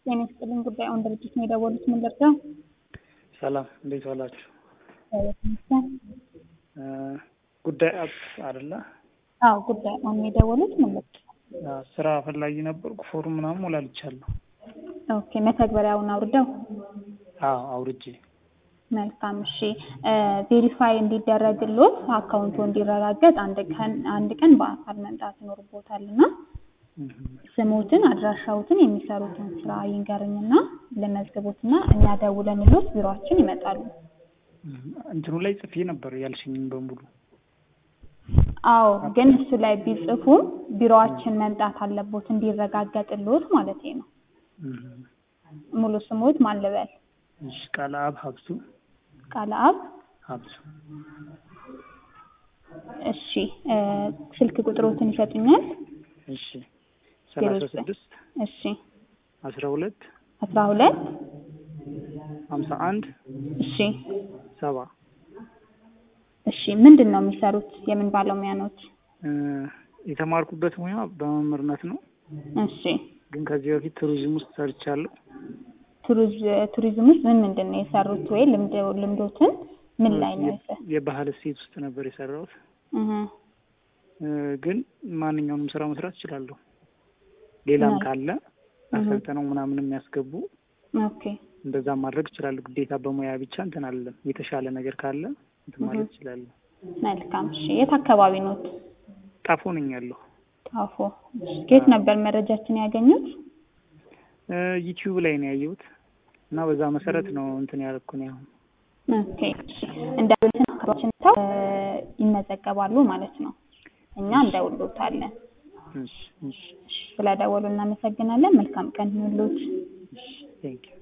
ጤና ይስጥልኝ። ጉዳዩን ድርጅት ነው የደወሉት። ምን ልርዳው? ሰላም እንዴት ዋላችሁ? እግዚአብሔር ይመስገን። ጉዳይ አፕ አይደለ? አዎ ጉዳዩን ነው የደወሉት። ምን ልርዳው? ስራ ፈላጊ ነበርኩ። ፎርም ምናምን ሞላልቻለሁ። ኦኬ መተግበሪያውን አውርደው። አዎ አውርጄ። መልካም እሺ። ቬሪፋይ እንዲደረግሎት አካውንቱ እንዲረጋገጥ አንድ ቀን አንድ ቀን በአካል መምጣት ይኖርቦታል እና ስሞትን አድራሻዎትን የሚሰሩትን ስራ ይንገሩኝና ለመዝግቦትና እኛ ደውለንሎት ቢሮአችን ይመጣሉ። እንትኑ ላይ ጽፌ ነበር ያልሽኝም በሙሉ። አዎ ግን እሱ ላይ ቢጽፉም ቢሮአችን መምጣት አለቦት እንዲረጋገጥሎት ማለት ነው። ሙሉ ስሞት ማን ልበል? እሺ ቃለ አብ ሀብሱ ቃለ አብ ሀብሱ። እሺ ስልክ ቁጥሮትን ይሰጡኛል? እሺ ሰላሳ ስድስት እሺ አስራ ሁለት አስራ ሁለት ሀምሳ አንድ እሺ ሰባ እሺ ምንድን ነው የሚሰሩት? የምን ባለሙያ ኖት? የተማርኩበት ሙያ በመምህርነት ነው። እሺ ግን ከዚህ በፊት ቱሪዝም ውስጥ ሰርቻለሁ። ቱሪዝም ውስጥ ምን ምንድን ነው የሰሩት? ወይ ልምድ ልምዶትን ምን ላይ ነው የሰ የባህል እሴት ውስጥ ነበር የሰራሁት። እህ ግን ማንኛውንም ስራ መስራት እችላለሁ። ሌላም ካለ አሰልጥነው ምናምን የሚያስገቡ ኦኬ እንደዛ ማድረግ እችላለሁ። ግዴታ በሙያ ብቻ እንትን አለም። የተሻለ ነገር ካለ እንትን ማለት እችላለሁ። መልካም እሺ። የት አካባቢ ኖት? ጣፎ ነኝ ያለሁ። ጣፎ። ከየት ነበር መረጃችን ያገኙት? ዩቲዩብ ላይ ነው ያየሁት እና በዛ መሰረት ነው እንትን ያደረኩኝ አሁን ኦኬ እንደውልትን አካባቢዎችን ተው ይመዘገባሉ ማለት ነው። እኛ እንደውሎታለን። እሺ እሺ ስለደወሉ እናመሰግናለን። መልካም ቀን ይሁንልዎት። እሺ ቴንኪው